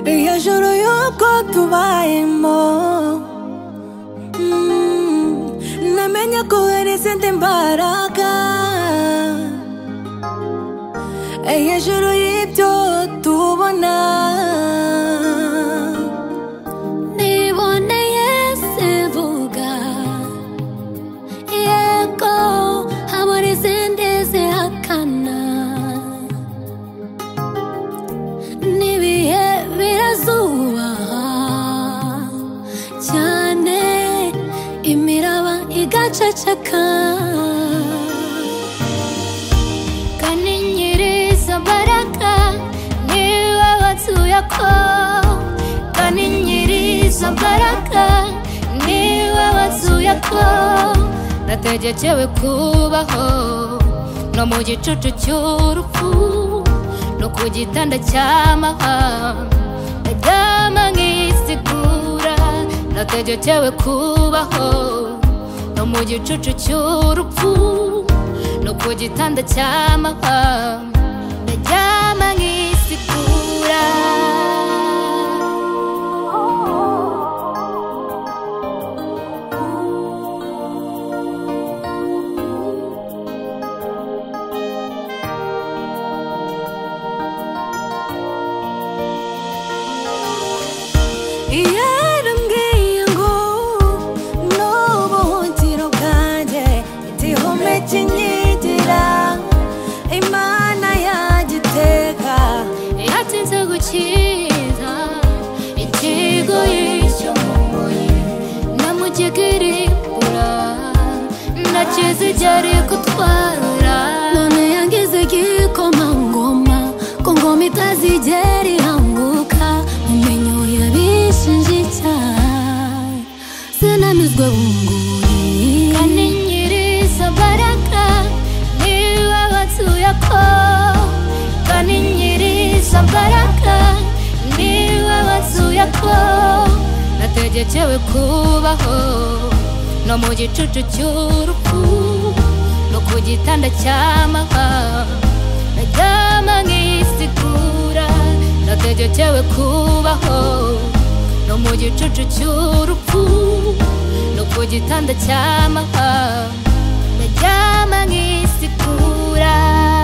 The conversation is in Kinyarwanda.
hejuru y'uko tubayemo namenye ko hari izindi mbaraga hejuru y'ibyo tubona niboneye zivuga yego habura izindi zihakana n'ibihe birazubaha cyane imiraba igaceceka kandi nyir'izabaraga niba batuye ko kandi nyir'izabaraga niba batuye ko nategekewe kubaho no mu gicucu cy'urupfu no ku gitanda cy'amahanga ndaryama nk'isigura nategekewe kubaho no mu gicucu cy'urupfu no ku gitanda cy'amahanga ndaryama nk'isigura yarambwiye ngo ni ubuhungiro bwanjye igihome kinyigira imana yagiteka yatinze gukiza ikigoyi cyo mu mubiri namugigiribura nakizigeri gutwara none yangize igikomangoma ko ngoma itazigera ihanguka umenye yabishinjita sinanizwe bunguri kandi nyir'izabaraga niba batuye ko kandi nyir'izabaraga niba batuye ko nategekewe kubaho no mu gicucu cy'urupfu no ku gitanda cy'amahanga naryama nk'isigura nategekewe kubaho no mu gicucu cy'urupfu no ku gitanda cy'amahanga naryama nk'isigura